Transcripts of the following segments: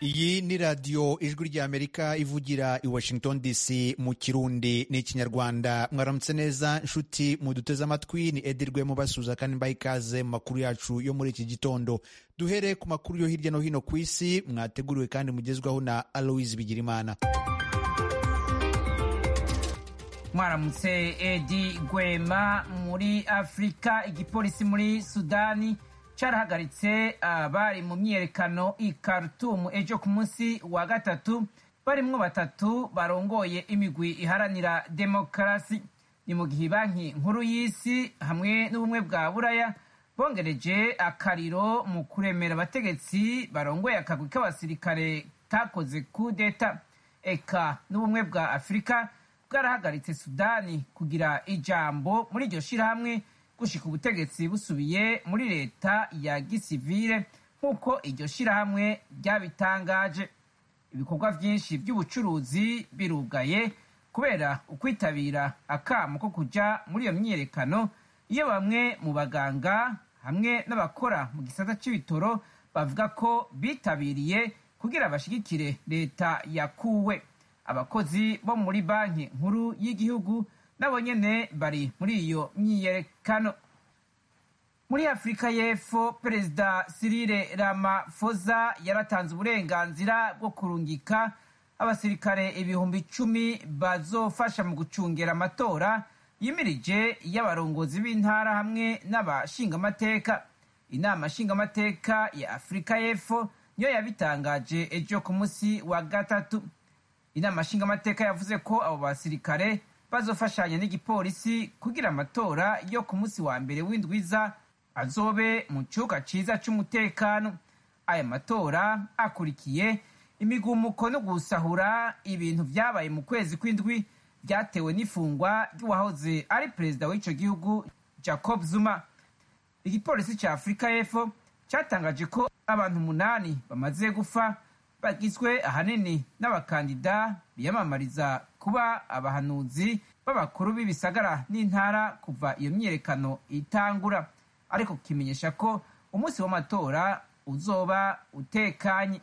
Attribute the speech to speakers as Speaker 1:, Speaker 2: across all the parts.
Speaker 1: iyi ni radiyo ijwi ry'amerika ivugira i washington dc mu kirundi n'ikinyarwanda mwaramutse neza nshuti muduteze amatwi ni edirwe mubasuza kandi mbaha ikaze mu makuru yacu yo muri iki gitondo duhere ku makuru yo hirya no hino ku isi mwateguriwe kandi mugezwaho na aloise bigirimana
Speaker 2: mwaramutse edi gwema muri afurika igipolisi muri sudani carahagaritse abari mu myiyerekano i Khartoum ejo ku munsi wa gatatu barimwo batatu barongoye imigwi iharanira demokarasi ni mu gihe banki nkuru y'isi hamwe n'ubumwe bwa buraya bongereje akariro mu kuremera abategetsi barongoye akagwi k'abasirikare kakoze kudeta eka n'ubumwe bwa afurika bwarahagaritse sudani kugira ijambo muri iryo shirahamwe gushika ubutegetsi busubiye muri leta ya gisivile nk'uko iryo shirahamwe ryabitangaje ibikorwa vyinshi vy'ubucuruzi birugaye kubera ukwitabira akamo ko kuja muri iyo myiyerekano iyo bamwe mu baganga hamwe n'abakora mu gisata c'ibitoro bavuga ko bitabiriye kugira bashigikire leta yakuwe abakozi bo muri banki nkuru y'igihugu nabo nyene bari muri iyo myiyerekano muri afurika y'epfo perezida sirire ramafoza yaratanze uburenganzira bwo kurungika abasirikare ibihumbi icumi bazofasha mu gucungera amatora yimirije y'abarongozi b'intara hamwe n'abashingamateka inama nshingamateka ya afurika y'epfo niyo yabitangaje ejo ku munsi wa gatatu inama nshingamateka yavuze ko abo basirikare bazofashanya n'igipolisi kugira amatora yo ku munsi wa mbere w'indwiza azobe mu kibuga ciza c'umutekano aya matora akurikiye imigumuko no gusahura ibintu vyabaye mu kwezi kw'indwi vyatewe n'ifungwa ry'uwahoze ari perezida w'ico gihugu jacob zuma igipolisi ca afurika y'epfo catangaje ko abantu umunani bamaze gufa bagizwe ahanini n'abakandida biyamamariza kuba abahanuzi b'abakuru b'ibisagara n'intara kuva iyo myiyerekano itangura ariko kimenyesha ko umunsi w'amatora uzoba utekanye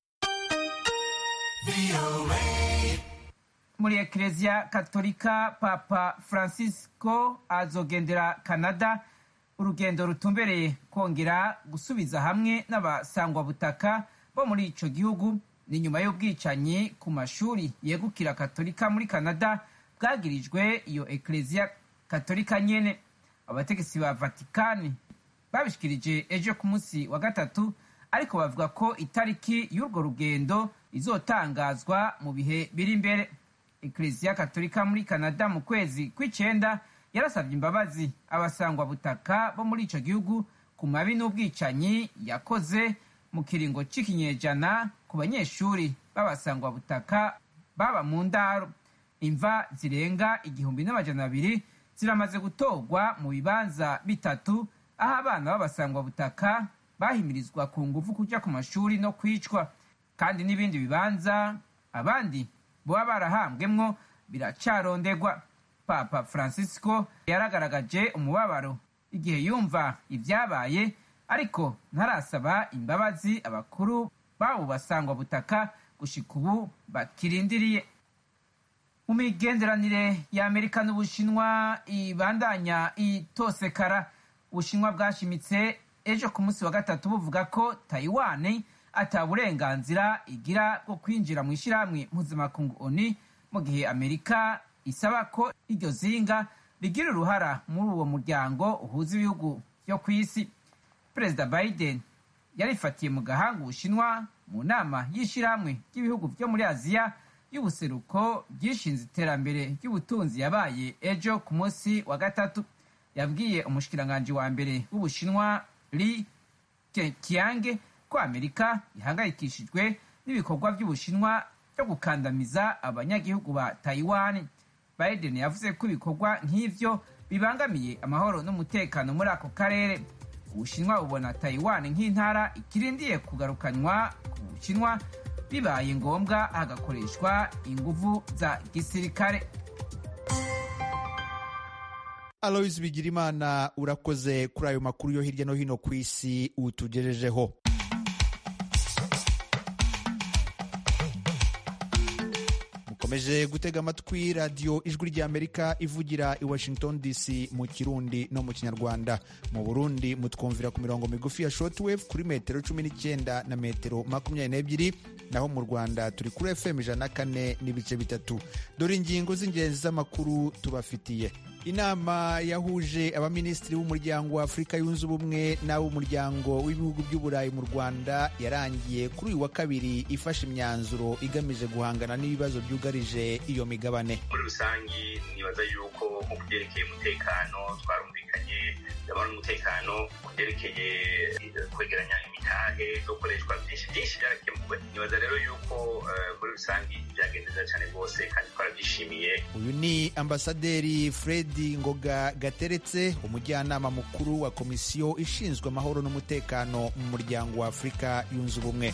Speaker 2: muri ekereziya katolika papa francisco azogendera canada urugendo rutumbereye kongera gusubiza hamwe n'abasangwabutaka bo muri ico gihugu ni nyuma y'ubwicanyi ku mashuri yegukira katolika muri canada bwagirijwe iyo ekereziya katolika nyene abategetsi ba vatikani babishikirije ejo ku munsi wa gatatu ariko bavuga ko itariki y'urwo rugendo izotangazwa mu bihe biri imbere ekereziya katolika muri canada mu kwezi kw'icenda yarasabye imbabazi abasangwabutaka bo muri ico gihugu ku mabi n'ubwicanyi yakoze mu kiringo c'ikinyejana ku banyeshuri b'abasangwabutaka baba mu ndaro imva zirenga igihumbi n'amajana abiri ziramaze gutorwa mu bibanza bitatu aho abana b'abasangwabutaka bahimirizwa ku ngufu kuja ku mashuri no kwicwa kandi n'ibindi bibanza abandi boba barahambwemwo biracarondegwa papa francisco yaragaragaje umubabaro igihe yumva ibyabaye ariko ntarasaba imbabazi abakuru babo basangwabutaka gushika ubu bakirindiriye mu migenderanire ya amerika n'ubushinwa ibandanya itosekara ubushinwa bwashimitse ejo ku munsi wa gatatu buvuga ko taiwan ata burenganzira igira bwo kwinjira mu ishyirahamwe mpuzamakungu oni mu gihe amerika isaba ko iryo zinga rigira uruhara muri uwo muryango uhuza ibihugu byo ku isi perezida biden yarifatiye mu gahanga ubushinwa mu nama y'ishyirahamwe ry'ibihugu byo muri aziya y'ubuseruko ryishinze iterambere ry'ubutunzi yabaye ejo ku munsi wa gatatu yabwiye umushikiranganji wa mbere w'ubushinwa li keqiang ko amerika ihangayikishijwe n'ibikorwa by'ubushinwa byo gukandamiza abanyagihugu ba taiwan biden yavuze ko ibikorwa nk'ivyo bibangamiye amahoro n'umutekano muri ako karere ubushinwa bubona taiwan nk'intara ikirindiye kugarukanywa ku bushinwa bibaye ngombwa hagakoreshwa inguvu za gisirikare
Speaker 1: aloise bigirimana urakoze kuri ayo makuru yo hirya no hino ku isi utugejejeho mukomeje gutega amatwi radiyo ijwi ry'amerika ivugira i washington dc mu kirundi no mu kinyarwanda mu burundi mutwumvira ku mirongo migufi ya shortwave kuri metero cumi n'icyenda na metero makumyabiri n'ebyiri naho mu rwanda turi kuri fm ijana na kane n'ibice bitatu dore ingingo z'ingenzi z'amakuru tubafitiye inama yahuje abaminisitiri b'umuryango wa afurika yunze ubumwe n'ab'umuryango w'ibihugu by'uburayi mu rwanda yarangiye kuri uyu wa kabiri ifashe imyanzuro igamije guhangana n'ibibazo byugarije iyo migabane
Speaker 3: muri rusange nibaza yuko nko ku byerekeye umutekano twarumvikanye ndabona umutekano ku byerekeye kwegeranya imitahe no gukoreshwa byinshi byinshi byarakemuwe nibaza rero yuko muri rusange byagenze neza cyane rwose kandi twarabyishimiye
Speaker 1: uyu ni ambasaderi fred ngoga gateretse umujyanama mukuru wa komisiyo ishinzwe amahoro n'umutekano mu muryango wa afurika yunze ubumwe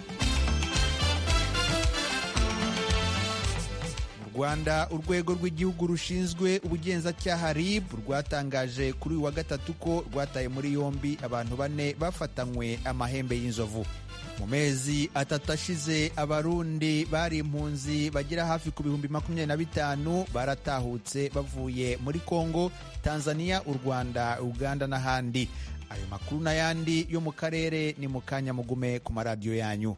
Speaker 1: rwanda urwego rw'igihugu rushinzwe ubugenzacyaha rib rwatangaje kuri uyu wa gatatu ko rwataye muri yombi abantu bane bafatanywe amahembe y'inzovu mu mezi atatu ashize abarundi bari impunzi bagera hafi ku bihumbi makumyabiri na bitanu baratahutse bavuye muri kongo tanzania u rwanda uganda n'ahandi ayo makuru n'ayandi yo mu karere ni mu kanya mugume ku maradiyo yanyu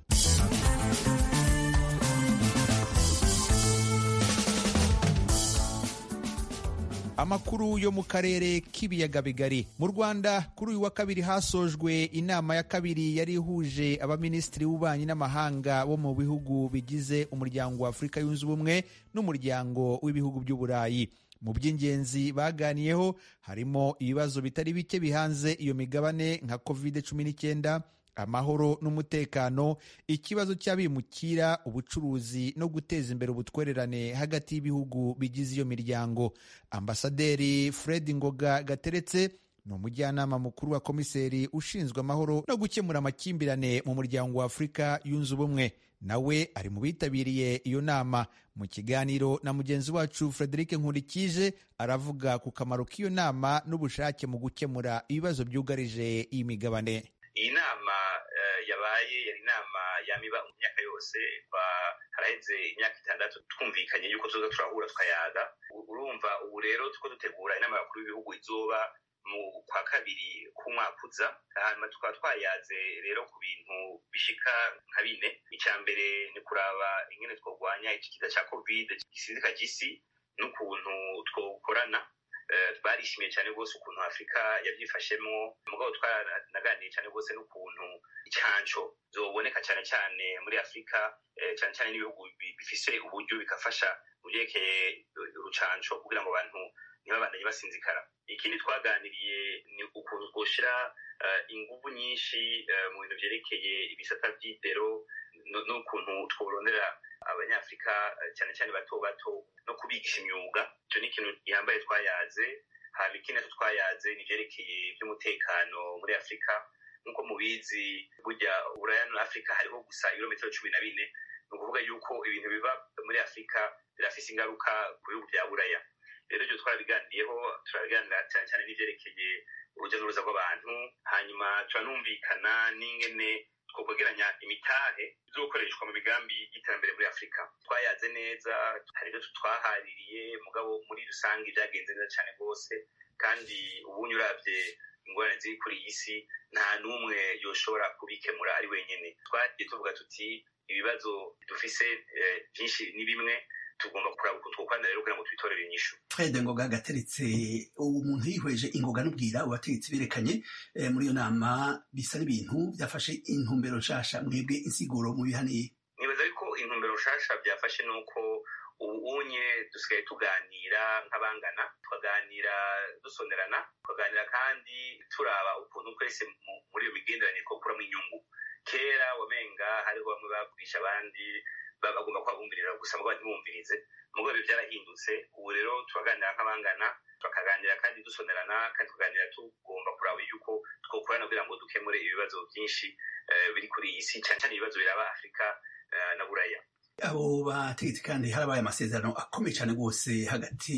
Speaker 1: amakuru yo mu karere k'ibiyaga bigari mu rwanda kuri uyu wa kabiri hasojwe inama ya kabiri yari ihuje abaminisitiri b'ububanyi n'amahanga bo mu bihugu bigize umuryango wa afurika yunze ubumwe n'umuryango w'ibihugu by'uburayi mu by'ingenzi baganiyeho harimo ibibazo bitari bike bihanze iyo migabane nka covid cumi n'icyenda amahoro n'umutekano ikibazo cy'abimukira ubucuruzi no guteza imbere ubutwererane hagati y'ibihugu bigize iyo miryango ambasaderi fred ngoga gateretse ni umujyanama mukuru wa komiseri ushinzwe amahoro no gukemura amakimbirane mu muryango wa afurika yunze ubumwe nawe ari mu bitabiriye iyo nama mu kiganiro na mugenzi wacu frederic nkurikije aravuga ku kamaro k'iyo nama n'ubushake mu gukemura ibibazo byugarije iyi migabane
Speaker 3: iyi nama yabaye yari inama yamiba mu myaka yose haraheze imyaka itandatu twumvikanye yuko tuza turahura tukayaga urumva ubu rero tuko dutegura inama y'abakuru b'ibihugu izoba mu kwa kabiri k'umwaka uza hanyuma tukaba twayaze rero ku bintu bishika nka bine icya mbere ni kuraba ingene twarwanya iki kiza cya kovide gisindika gisi n'ukuntu twokorana barishimiye cyane rwose ukuntu afurika yabyifashemo mugabo twaranaganiye cyane rwose n'ukuntu icyanco zoboneka cyane cyane muri afurika cyane cyane n'ibihugu bifise uburyo bigafasha mu byerekeye urucanco kugira ngo abantu ntibabandanye basinzikara ikindi twaganiriye ni ukuntu twoshyira ingufu nyinshi mu bintu byerekeye ibisata by'indero n'ukuntu tworondera abanyafurika cyane cyane bato bato no kubigisha imyuga icyo ni ikintu gihambaye twayaze haba ikindi twayaze ni ibyerekeye by'umutekano muri afurika nk'uko mubizi burya uburaya na afurika hariho gusa ibirometero cumi na bine ni ukuvuga yuko ibintu biva muri afurika birafise ingaruka ku bihugu bya buraya rero ibyo twarabiganiyeho turabiganira cyane cyane n'ibyerekeye urujya n'uruza rw'abantu hanyuma turanumvikana n'ingene twokwegeranya imitahe zo gukoreshwa mu migambi y'iterambere muri afurika twayaze neza hari ibyo twahaririye mugabo muri rusange byagenze neza cyane rwose kandi ubunye urabye ingorane ziri kuri iyi si nta n'umwe yoshobora kubikemura ari wenyine twagiye tuvuga tuti ibibazo dufise byinshi ni bimwe tugomba kuraba ukuntu twokorana rero kugira ngo twitorere inyishu
Speaker 4: fred ngoga gateretse ubu muntu yihweje ingoga n'ubwira ubategetsi berekanye muri iyo nama bisa n'ibintu byafashe intumbero nshasha mwebwe insiguro mu bihaniye
Speaker 3: nibaza yuko intumbero nshasha byafashe ni uko ubu unye dusigaye tuganira nk'abangana tukaganira dusonerana tukaganira kandi turaba ukuntu twese muri iyo migenderanire twakuramo inyungu kera wamenga hariho bamwe bagurisha abandi bagomba kubabumvirira gusa mugabo ntibumvirize mugabo ibi byarahindutse ubu rero turaganira nk'abangana tukaganira kandi dusonerana kandi tukaganira tugomba kuraba yuko twokorana kugira ngo dukemure ibibazo byinshi biri kuri iyi si cyane cyane ibibazo biraba afurika na buraya
Speaker 4: abo bategetsi kandi harabaye amasezerano akomeye cyane rwose hagati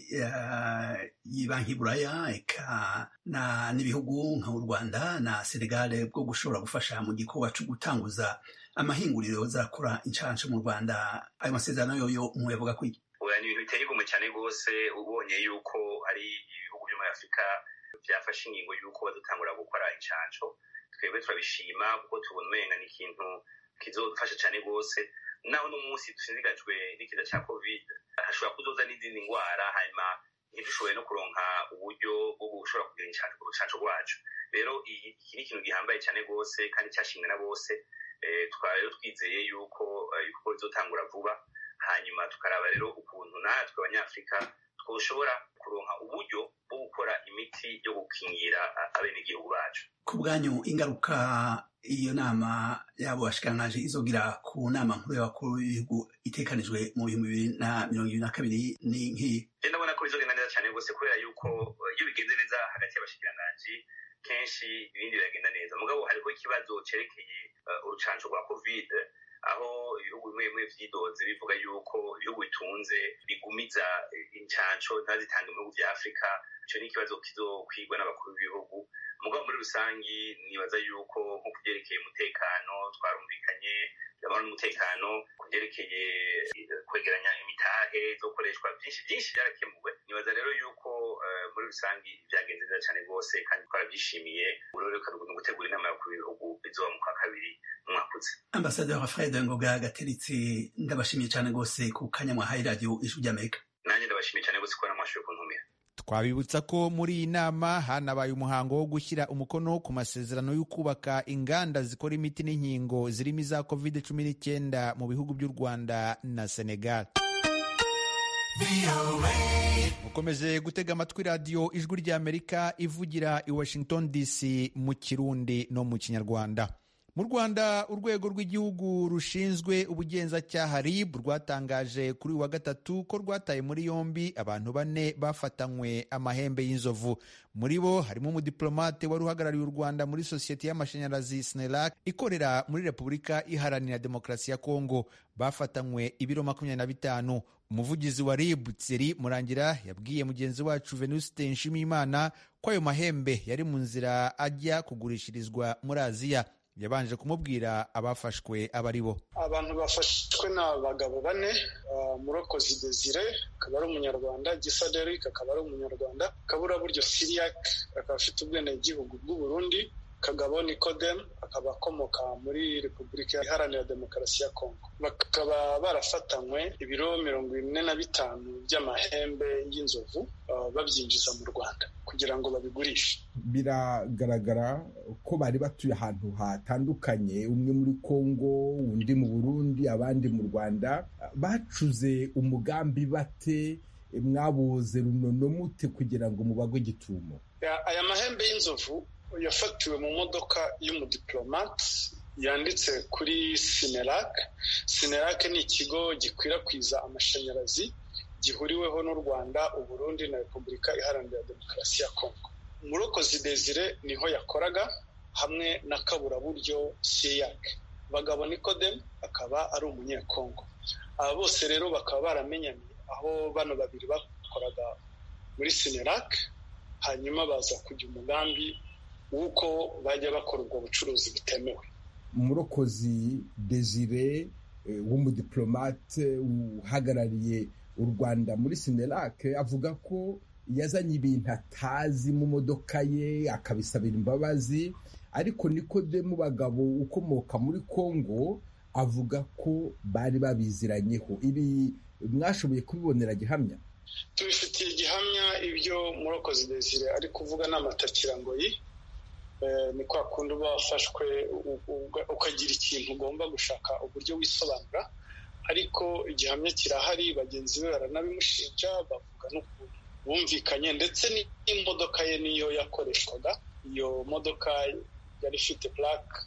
Speaker 4: y'ibanki buraya eka n'ibihugu nk'u rwanda na senegal bwo gushobora gufasha mu gikorwa cyo gutanguza amahinguriro azakora incansho mu rwanda ayo masezerano yoyo muyavuga ko iki
Speaker 3: oya ni ibintu biteye igomwe cyane rwose ubonye yuko hari ibihugu byo muri afurika byafashe ingingo y'uko badutangura gukora incansho twebwe turabishima kuko tubona umenga ni ikintu kizodufasha cyane rwose naho n'umunsi dushishikajwe n'ikiza cya covid hashobora kuzoza n'izindi ndwara hanyuma ntidushoboye no kuronka uburyo bwo gushobora kugira urucanco rwacu rero iki ni ikintu gihambaye cyane rwose kandi cyashimwe na bose tukaba rero twizeye yuko ibikorwa bizotangura vuba hanyuma tukaraba rero ukuntu natwe abanyafurika twoshobora kuronka uburyo bwo gukora imiti yo gukingira abenegihugu bacu
Speaker 4: ku bwanyu ingaruka iyo nama yabo bashikirangaje izogira ku nama nkuru y'abakuru b'ibihugu itekanijwe mu bihumbi bibiri na mirongo ibiri na kabiri ni nk'iyi
Speaker 3: ndabona ko bizogenda neza cyane rwose kubera yuko iyo bigenze neza hagati y'abashikiranganji kenshi ibindi biragenda neza mugabo hariho ikibazo cerekeye urucanco rwa covid aho ibihugu bimwe bimwe vyidoze bivuga yuko ibihugu bitunze bigumiza incanco ntazitange mu bihugu vya afurika ico ni ikibazo kizokwigwa n'abakuru b'ibihugu mugabo muri rusangi nibaza yuko nko kuvyerekeye umutekano twarumvikanye amahoro n'umutekano kuvyerekeye kwegeranya imitahe zokoreshwa byinshi byinshi byarakemuwe nibaza rero yuko muri rusangi vyagenze neza cane rwose kandi twaravyishimiye uroreka ni gutegura inama y'abakuru b'ibihugu bizoba mu kwa kabiri umwaka uza
Speaker 4: ambasaderi fred ngoga gateritse ndabashimiye cyane rwose ku kanya mwahaye radiyo ijwi ry'amerika
Speaker 3: nanjye ndabashimiye cyane rwose kubona mwashoboye kuntumira
Speaker 1: twabibutsa ko muri iyi nama hanabaye umuhango wo gushyira umukono ku masezerano yo kubaka inganda zikora imiti n'inkingo zirimo iza covid cumi n'icyenda mu bihugu by'u rwanda na senegal mukomeje gutega amatwi radiyo ijwi ry'amerika ivugira i washington dc mu kirundi no mu kinyarwanda mu rwanda urwego rw'igihugu rushinzwe ubugenzacyaha rib rwatangaje kuri uyu wa gatatu ko rwataye muri yombi abantu bane bafatanywe amahembe y'inzovu muri bo harimo umudiplomate wari uhagarariye u rwanda muri sosiyete y'amashanyarazi snelac ikorera muri repubulika iharanira demokarasi ya kongo bafatanywe ibiro makumyabiri na bitanu umuvugizi wa rib tseri murangira yabwiye mugenzi wacu venuste nshimiyimana ko ayo mahembe yari mu nzira ajya kugurishirizwa muri aziya yabanje kumubwira abafashwe aba ari bo
Speaker 5: abantu bafashwe ni abagabo bane murokozi desire akaba ari umunyarwanda gisa derek akaba ari umunyarwanda kaburaburyo siriyak akaba afite ubwenegihugu bw'uburundi kagabo nikodem akaba akomoka muri repubulika iharanira demokarasi ya kongo bakaba barafatanywe ibiro mirongo ine na bitanu by'amahembe y'inzovu babyinjiza mu rwanda kugira ngo babigurishe
Speaker 6: biragaragara ko bari batuye ahantu hatandukanye umwe muri kongo undi mu burundi abandi mu rwanda bacuze umugambi bate mwabuze runono mute kugira ngo mubagwe gitumo
Speaker 5: aya mahembe y'inzovu yafatiwe mu modoka y'umudiplomate yanditse kuri sinerac sinerac ni ikigo gikwirakwiza amashanyarazi gihuriweho n'u rwanda uburundi na repubulika iharanira demokarasi ya kongo murokozi desire niho yakoraga hamwe na kaburaburyo siyak bagabo nikodem akaba ari umunyekongo aba bose rero bakaba baramenyanye aho bano babiri bakoraga muri sinerac hanyuma baza kujya umugambi w'uko bajya bakora ubwo bucuruzi butemewe
Speaker 6: umurokozi desire w'umudiplomate uhagarariye u rwanda muri sinelake avuga ko yazanye ibintu atazi mu modoka ye akabisabira imbabazi ariko nikodemu bagabo ukomoka muri kongo avuga ko bari babiziranyeho ibi mwashoboye kubibonera gihamya
Speaker 5: tubifitiye gihamya ibyo murokozi desire ari kuvuga n'amatakirangoyi ni kwa kundi uba wafashwe ukagira ikintu ugomba gushaka uburyo wisobanura ariko igihamya kirahari bagenzi be baranabimushinja bavuga n'ukuntu bumvikanye ndetse n'imodoka ye niyo yakoreshwaga iyo modoka yari ifite purake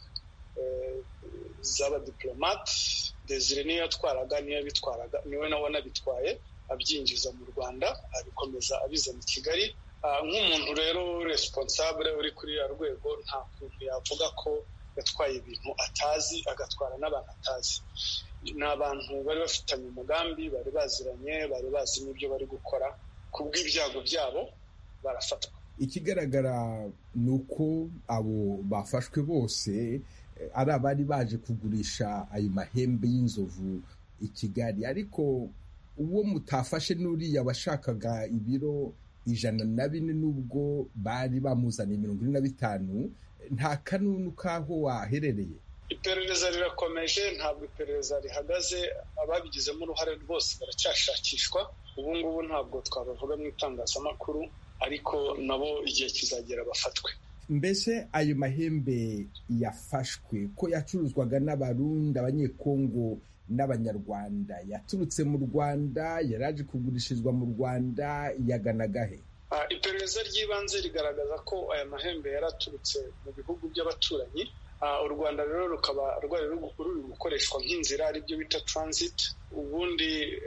Speaker 5: z'abadiplomate desire niyo yatwaraga niyo yabitwaraga niwe nawe anabitwaye abyinjiza mu rwanda abikomeza abizana i kigali nk'umuntu rero responsable uri kuri ya rwego nta kuntu yavuga ko yatwaye ibintu atazi agatwara n'abantu atazi ni abantu bari bafitanye umugambi bari baziranye bari bazi n'ibyo bari gukora ku bw'ibyago byabo barafatwa
Speaker 6: ikigaragara ni uko abo bafashwe bose ari abari baje kugurisha ayo mahembe y'inzovu i kigali ariko uwo mutafashe n'uriya washakaga ibiro ijana na bine n'ubwo bari bamuzaniye mirongo ine na bitanu nta kanunu k'aho waherereye
Speaker 5: iperereza rirakomeje ntabwo iperereza rihagaze ababigizemo uruhare rwose baracyashakishwa ubu ngubu ntabwo twabavuga mu itangazamakuru ariko nabo igihe kizagera bafatwe
Speaker 6: mbese ayo mahembe yafashwe ko yacuruzwaga n'abarundi abanyekongo n'abanyarwanda yaturutse mu rwanda yari aje kugurishirizwa mu rwanda yaganaga he
Speaker 5: iperereza ry'ibanze rigaragaza ko aya mahembe yari aturutse mu bihugu by'abaturanyi u rwanda rero rukaba rwari ruri gukoreshwa nk'inzira aribyo bita transit ubundi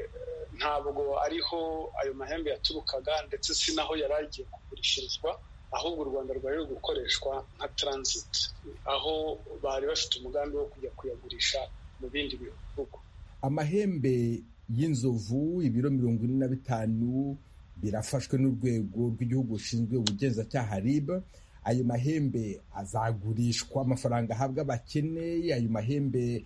Speaker 5: ntabwo ariho ayo mahembe yaturukaga ndetse si naho yari agiye kugurishirizwa ahubwo u rwanda rwari ruri gukoreshwa nka transit aho bari bafite umugambi wo kujya kuyagurisha mu bindi bihugu
Speaker 6: amahembe y'inzovu ibiro mirongo ine na bitanu birafashwe n'urwego rw'igihugu rushinzwe ubugenzacyaha rib ayo mahembe azagurishwa amafaranga ahabwa abakene ayo mahembe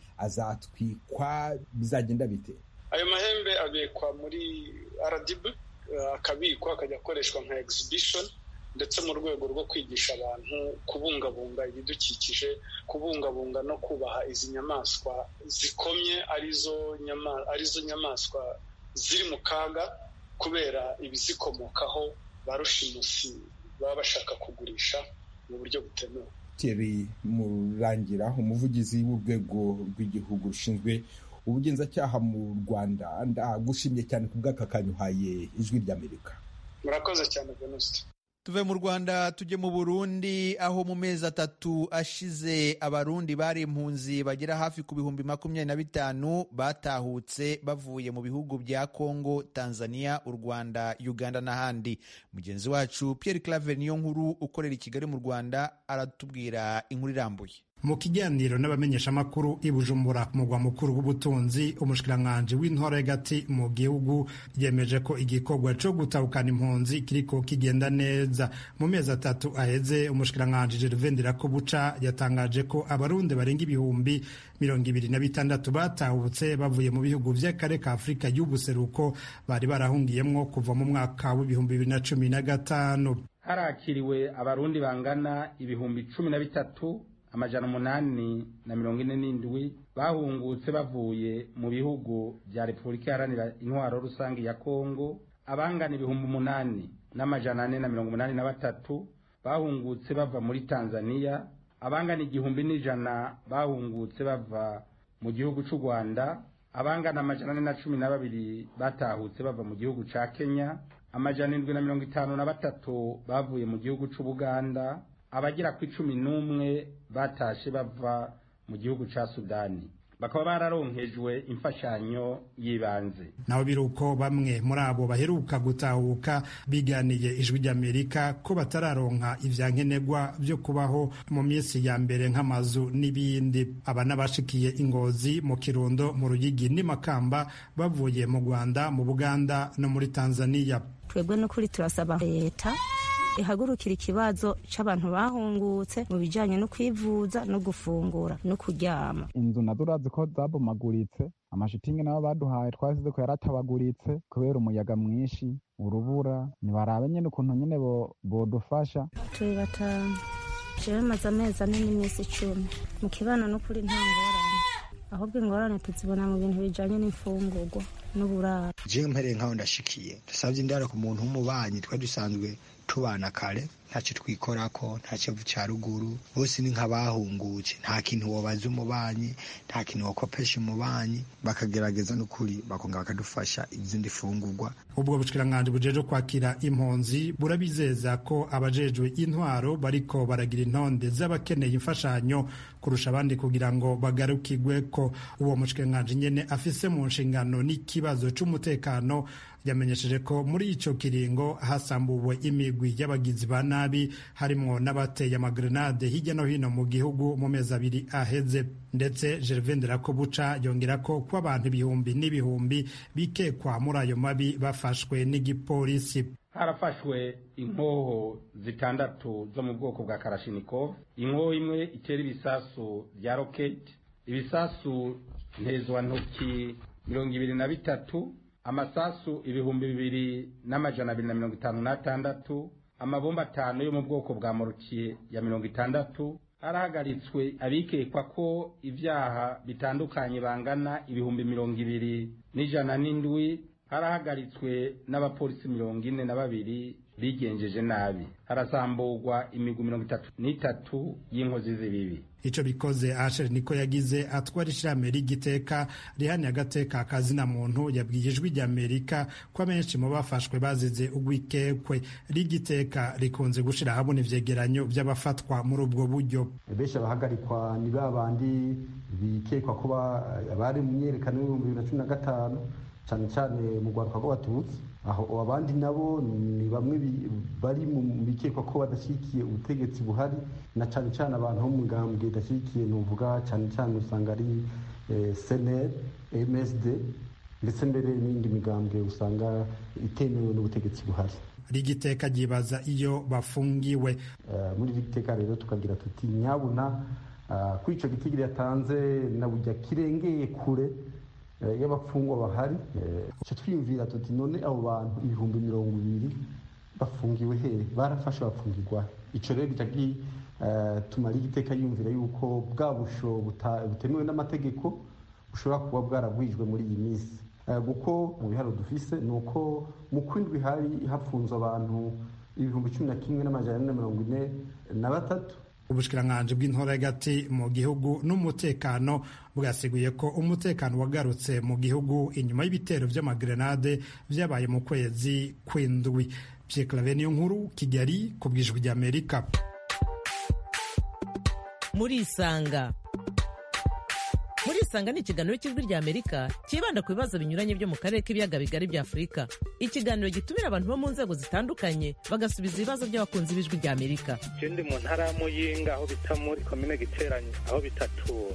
Speaker 6: azatwikwa bizagenda bite
Speaker 5: ayo mahembe abikwa muri rdb akabikwa akajya akoreshwa nka exhibition ndetse mu rwego rwo kwigisha abantu kubungabunga ibidukikije kubungabunga no kubaha izi nyamaswa zikomye arizo arizo nyamaswa ziri mu kaga kubera ibizikomokaho ba rushimusi baba bashaka kugurisha mu buryo butemewe
Speaker 6: Thierry Murangira umuvugizi w'urwego rw'igihugu rushinzwe ubugenzacyaha mu Rwanda ndagushimye cyane ku bw'aka kanyuhaye ijwi ry'Amerika
Speaker 5: murakoze cyane Venuste
Speaker 1: tuve mu rwanda tujye mu burundi aho mu mezi atatu ashize abarundi bari impunzi bagera hafi ku bihumbi makumyabiri na bitanu batahutse bavuye mu bihugu bya congo tanzania u rwanda uganda n'ahandi mugenzi wacu pierre claver niyo nkuru ukorera i kigali mu rwanda aratubwira inkuru irambuye
Speaker 7: mu kiganiro n'abamenyeshamakuru i bujumbura ku mugwa mukuru w'ubutunzi umushikiranganji w'intore hagati mu gihugu yemeje ko igikorwa cyo gutahukana impunzi kiriko kigenda neza mu mezi atatu aheze umushikiranganji gervain ndirakobuca yatangaje ko abarundi barenga ibihumbi mirongo ibiri na bitandatu batahutse bavuye mu bihugu vy'akare ka afurika y'ubuseruko bari barahungiyemwo kuva mu mwaka w'ibihumbi bibiri na cumi na gatanu
Speaker 8: harakiriwe abarundi bangana ibihumbi cumi na bitatu amajana umunani na mirongo ine n'indwi bahungutse bavuye mu bihugu bya repubulika iharanira intwaro rusange ya kongo abangana ibihumbi umunani n'amajana ane na mirongo umunani na batatu bahungutse bava muri tanzania abangana igihumbi n'ijana bahungutse bava mu gihugu cy'u rwanda abangana amajana ane na cumi na babiri batahutse bava mu gihugu cya kenya amajana indwi na mirongo itanu na batatu bavuye mu gihugu cy'ubuganda abagera ku icumi n'umwe batashe bava mu gihugu cya sudani bakaba bararonkejwe imfashanyo y'ibanze
Speaker 7: naho biruko bamwe muri abo baheruka gutahuka biganiye ijwi ry'amerika ko batararonka ivyankenerwa byo kubaho mu minsi ya mbere nk'amazu n'ibindi aba n'abashikiye ingozi mu kirundo mu ruyigi n'imakamba bavuye mu rwanda mu buganda no muri tanzania
Speaker 9: twebwe n'ukuri turasaba leta ihagurukira ikibazo c'abantu bahungutse mu bijanye no kwivuza no gufungura no kuryama
Speaker 10: inzu nazo urazi ko zabomaguritse amashitingi nabo baduhaye twasize ko yaratabaguritse kubera umuyaga mwinshi urubura nibarabe nyene ukuntu nyene bodufasha
Speaker 9: turi batanu jewe maze amezi ane n'iminsi icumi mu kibano n'ukuri nta ngorane ahubwo ingorane tuzibona mu bintu bijanye n'imfungurwa n'uburaro
Speaker 11: jewe mpereye nkaho ndashikiye dusavye indaro ku muntu w'umubanyi twari dusanzwe tubana kare ntacyo twikorako nta kivu cya ruguru bose ni nk'abahungutse nta kintu wobaza umubanyi nta kintu wakopesha umubanyi bakagerageza n'ukuri bakongera bakadufasha izindi fungurwa
Speaker 7: ubwo bushikiranganji bujejwe kwakira impunzi burabizeza ko abajejwe intwaro bariko baragira intonde z'abakeneye imfashanyo kurusha abandi kugira ngo bagarukirwe ko uwo mushikiranganji nyene afise mu nshingano n'ikibazo c'umutekano yamenyesheje ko muri ico kiringo hasambuwe imigwi y'abagizi ba nabi harimwo n'abateye amagrenade hirya no hino mu gihugu mu mezi abiri aheze ndetse Gervais Nderakobuca yongera ko ko abantu ibihumbi n'ibihumbi bikekwa muri ayo mabi bafashwe n'igipolisi
Speaker 8: harafashwe inkoho zitandatu zo mu bwoko bwa karashinikov inkoho imwe itera ibisasu bya roketi ibisasu ntezwantoki mirongo ibiri na bitatu amasasu ibihumbi bibiri n'amajana abiri na mirongo itanu n'atandatu amabomba atanu yo mu bwoko bwa morukiye ya mirongo itandatu harahagaritswe abikekwa ko ibyaha bitandukanye bangana ibihumbi mirongo ibiri n'ijana n'indwi harahagaritswe n'abapolisi mirongo ine na babiri bigenjeje nabi harasamburwa imigwi mirongo itatu n'itatu y'inkozi z'ibibi
Speaker 7: ico bikoze asher niko yagize atwara ishirahamwe ry'igiteka rihani agateka kazina muntu yabwiye ijwi ry'amerika ko abenshi mu bafashwe bazize ugwikekwe ry'igiteka rikunze gushira ahabona ivyegeranyo vy'abafatwa muri ubwo buryo
Speaker 12: benshi abahagarikwa ni ba bandi bikekwa kuba abari mu myerekano y'ibihumbi bibiri na cumi na gatanu cyane cyane mu rwaruka rw'abatutsi aho abandi nabo ni bamwe bari mu bikekwa ko badashyigikiye ubutegetsi buhari na cyane cyane abantu bo mu ngambwe idashyigikiye nuvuga cyane cyane usanga ari seneri msd ndetse mbere n'indi migambwe usanga itemewe n'ubutegetsi buhari
Speaker 7: rigiteka ryibaza iyo bafungiwe
Speaker 12: muri rigiteka rero tukagira tuti nyabuna kuri icyo gitigiri yatanze na bujya kirengeye kure y'abapfungwa bahari icyo twiyumvira tuti none abo bantu ibihumbi mirongo ibiri bafungiwe hehe barafashe bafungirwa icyo rero bijya tumara igiteka yumvira yuko bwa busho butemewe n'amategeko bushobora kuba bwaragwijwe muri iyi minsi kuko mu biharo dufise ni uko mu kwindwi hari hafunze abantu ibihumbi cumi na kimwe n'amajana ane na mirongo ine na batatu
Speaker 7: ubushikiranganji bw'intora hagati mu gihugu n'umutekano bwasiguye ko umutekano wagarutse mu gihugu inyuma y'ibitero vy'amagrenade vyabaye mu kwezi kw'indwi Pierre niyo nkuru Kigali ku bwijwi ry'Amerika
Speaker 13: murisanga murisanga ni ikiganiro cy'ijwi ry'amerika cyibanda ku bibazo binyuranye byo mu karere k'ibiyaga bigari bya afurika ikiganiro gitumira abantu bo mu nzego zitandukanye bagasubiza ibibazo by'abakunzi b'ijwi ry'amerika
Speaker 14: ndi mu ntara ya muyinga aho bita muri komine giteranye aho bitatura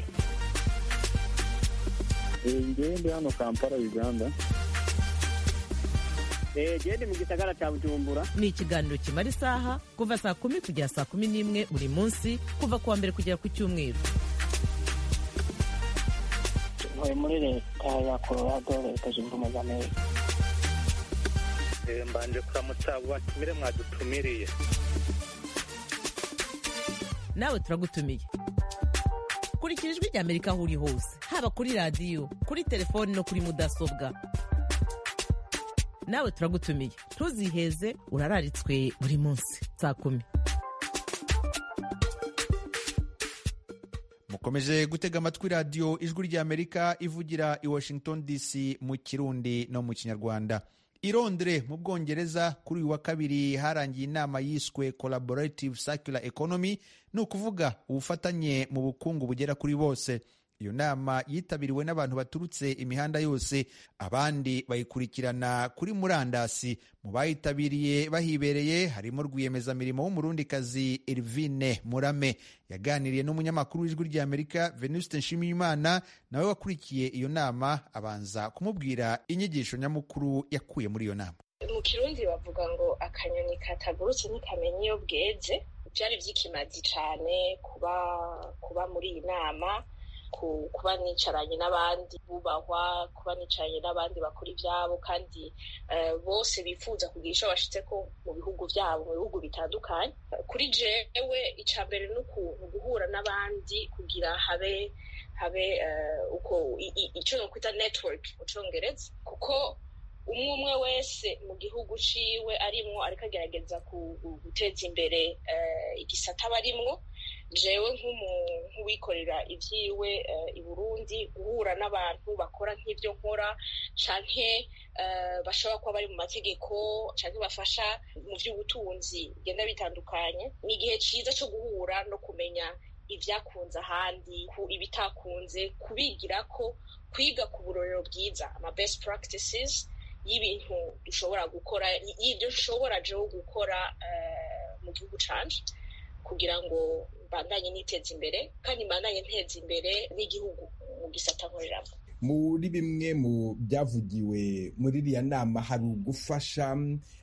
Speaker 15: ngewe ndi hano kampala uganda
Speaker 16: gende mu gisagara cya bujumbura
Speaker 13: ni ikiganiro kimara isaha kuva saa kumi kugera saa kumi n'imwe buri munsi kuva ku wa mbere kugera ku cyumweru
Speaker 16: ntuye muri leta ya colorado leta zunze ubumwe za amerika
Speaker 14: mbanje kuramutsa abo batumire mwadutumiriye
Speaker 13: nawe turagutumiye kurikira ijwi ry'amerika aho uri hose haba kuri radiyo kuri telefoni no kuri mudasobwa nawe turagutumiye ntuziheze urararitswe buri munsi saa kumi
Speaker 1: mukomeje gutega amatwi radiyo ijwi ry'amerika ivugira i washington dc mu kirundi no mu kinyarwanda i Londres mu bwongereza kuri uyu wa kabiri harangiye inama yiswe collaborative circular economy ni ukuvuga ubufatanye mu bukungu bugera kuri bose iyo nama yitabiriwe n'abantu baturutse imihanda yose abandi bayikurikirana kuri murandasi mu bayitabiriye bahibereye harimo rwiyemezamirimo w'umurundikazi Elvine Murame yaganiriye n'umunyamakuru w'ijwi ry'Amerika Venuste Nshimiyimana nawe wakurikiye iyo nama abanza kumubwira inyigisho nyamukuru yakuye muri iyo nama
Speaker 17: mu kirundi bavuga ngo akanyoni katagurutse ntikamenya iyo bweze byari by'ikimazi cyane kuba kuba muri iyi nama kuba nicaranye n'abandi bubahwa kuba nicaranye n'abandi bakora ibyabo kandi bose bifuza kugira icyo bashitse ko mu bihugu byabo mu bihugu bitandukanye kuri jewe icya mbere ni ukuntu guhura n'abandi kugira habe habe uko icyo nokwita network mu cyongereza kuko umwe umwe wese mu gihugu ciwe arimwo ariko agerageza guteza imbere igisata aba arimwo jewe nk'uwikorera ibyiwe i burundi guhura n'abantu bakora nk'ibyo nkora canke bashobora kuba bari mu mategeko canke bafasha mu by'ubutunzi bigenda bitandukanye ni igihe cyiza cyo guhura no kumenya ibyakunze ahandi ibitakunze kubigira ko kwiga ku burorero bwiza ama best practices y'ibintu dushobora gukora y'ibyo dushobora jewe gukora mu gihugu canje kugira ngo mbandanye niteza imbere kandi mbandanye nteza imbere n'igihugu mu gisata nkoreramo
Speaker 6: muri bimwe mu byavugiwe muri iriya nama hari ugufasha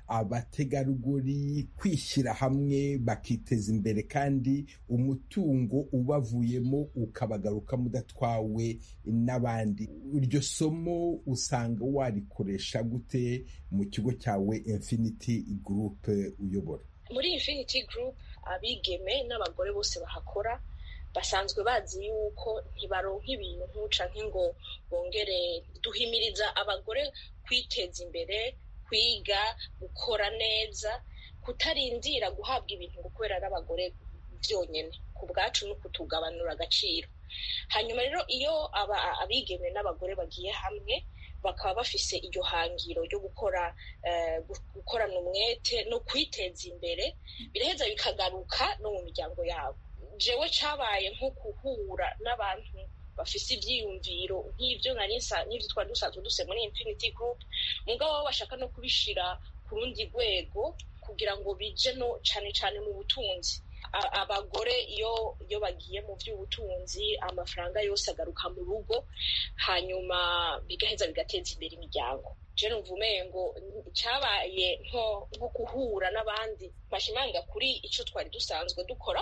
Speaker 6: abategarugori kwishyira hamwe bakiteza imbere kandi umutungo ubavuyemo ukabagarukamo udatwawe n'abandi iryo somo usanga warikoresha gute mu kigo cyawe infinity group uyobora
Speaker 17: muri infinity group abigeme n'abagore bose bahakora basanzwe bazi yuko ntibaronka ibintu canke ngo bongere duhimiriza abagore kwiteza imbere kwiga gukora neza kutarindira guhabwa ibintu ngo kubera n'abagore byonyine ku bwacu no kutugabanura agaciro hanyuma rero iyo abigeme n'abagore bagiye hamwe bakaba bafise iryo hangiro ryo gukora gukorana umwete no kwiteza imbere biraheza bikagaruka no mu miryango yabo jewe cabaye nko guhura n'abantu bafise ivyiyumviro nk'ivyo nari n'ivyo twari dusanzwe duse muri infinity group mugabo bo bashaka no kubishira ku rundi rwego kugira ngo bije no cane cane mu butunzi abagore iyo iyo bagiye mu by'ubutunzi amafaranga yose agaruka mu rugo hanyuma bigaheza bigateza imbere imiryango je numva umengo cabaye nko nko guhura n'abandi bashimanga kuri ico twari dusanzwe dukora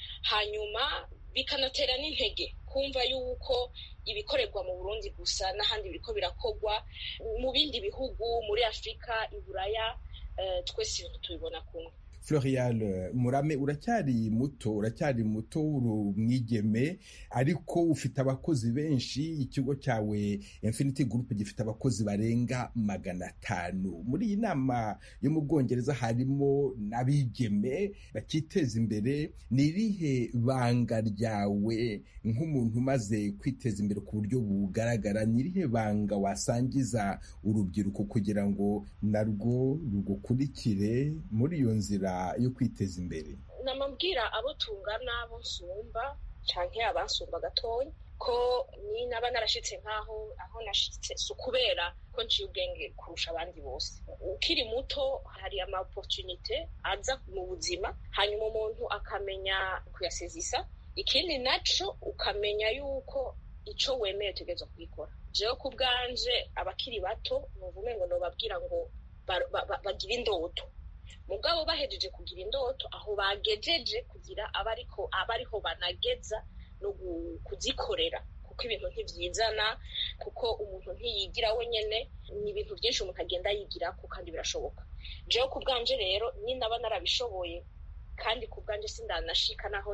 Speaker 17: hanyuma bikanatera n'intege kumva yuko ibikorerwa mu burundi gusa n'ahandi biriko birakorwa mu bindi bihugu muri afurika iburaya twese ibintu tubibona kumwe
Speaker 6: Florial Murame uracyari muto uracyari muto uri umwigeme ariko ufite abakozi benshi ikigo cyawe Infinity Group gifite abakozi barenga magana atanu muri iyi nama yo mu Bwongereza harimo n'abigeme bakiteza imbere ni irihe banga ryawe nk'umuntu umaze kwiteza imbere ku buryo bugaragara ni irihe banga wasangiza urubyiruko kugira ngo narwo rugukurikire muri iyo nzira yo kwiteza imbere
Speaker 17: namabwira abo tungana abo nsumba canke abansumba gatoya ko ni naba narashitse nk'aho aho nashitse si ukubera ko nciye ubwenge kurusha abandi bose ukiri muto hari ama opportunite aza mu buzima hanyuma umuntu akamenya kuyasezisa ikindi naco ukamenya yuko ico wemeye utegerezwa kubikora jewe ku bwanje abakiri bato numva umengo nobabwira ngo bagire indoto mugabo bahejeje kugira indoto aho bagejeje kugira abariko abariho banageza no kuzikorera kuko ibintu ntivyizana kuko umuntu ntiyigira wenyene ni ibintu byinshi umuntu agenda yigirako kandi birashoboka jewe ku bwanje rero ni naba narabishoboye kandi ku bwanje sindanashika naho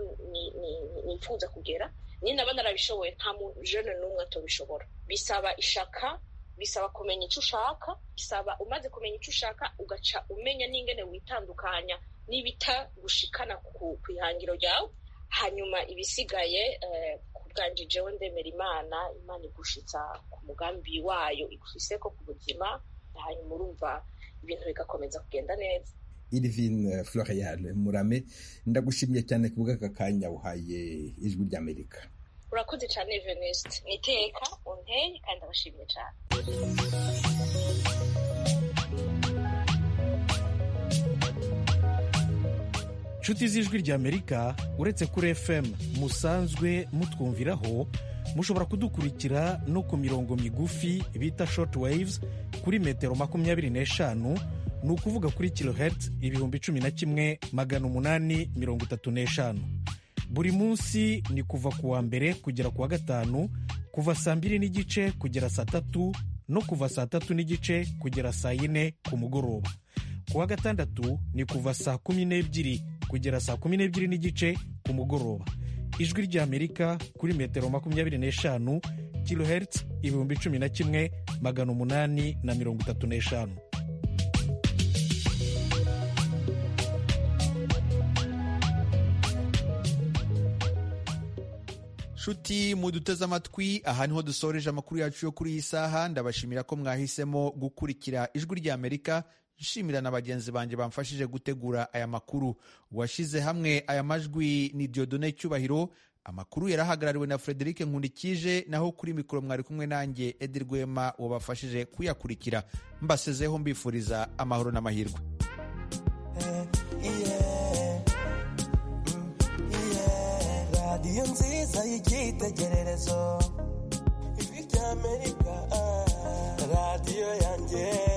Speaker 17: nifuza kugera ni naba narabishoboye nta muntu jene n'umwe atobishobora bisaba ishaka bisaba kumenya icyo ushaka bisaba umaze kumenya icyo ushaka ugaca umenya n'ingene witandukanya n'ibita gushikana ku ihangiro ryawe hanyuma ibisigaye ku bwanje jewe ndemera imana imana igushitsa ku mugambi wayo igufise ko ku buzima hanyuma urumva ibintu bigakomeza kugenda neza
Speaker 6: Irvine Florial Murame ndagushimiye cyane ku bw'aka kanya uhaye ijwi ry'Amerika
Speaker 17: urakoze cyane venuste ni iteka unteye kandi abashimiye cyane
Speaker 18: nshuti z'ijwi ry'amerika uretse kuri fm musanzwe mutwumviraho mushobora kudukurikira no ku mirongo migufi bita short waves kuri metero makumyabiri n'eshanu ni ukuvuga kuri kilohertz ibihumbi cumi na kimwe magana umunani mirongo itatu n'eshanu buri munsi ni kuva ku wa mbere kugera ku wa gatanu kuva saa mbiri n'igice kugera saa tatu no kuva saa tatu n'igice kugera saa yine ku mugoroba ku wa gatandatu ni kuva saa kumi n'ebyiri kugera saa kumi n'ebyiri n'igice ku mugoroba ijwi ry'amerika kuri metero makumyabiri n'eshanu kilohertz ibihumbi cumi na kimwe magana umunani na mirongo itatu n'eshanu
Speaker 1: nshuti muduteze amatwi aha niho dusoreje amakuru yacu yo kuri iyi saha ndabashimira ko mwahisemo gukurikira ijwi ry'amerika nshimira na bagenzi banjye bamfashije gutegura aya makuru uwashyize hamwe aya majwi ni diodone cyubahiro amakuru yarahagarariwe na frederic nkundikije naho kuri mikoro mwari kumwe nanjye edi rwema wabafashije kuyakurikira mbasezeho mbifuriza amahoro n'amahirwe
Speaker 19: radiyo nziza y'icyitegererezo ijwi rya ry'amerika radiyo yanjye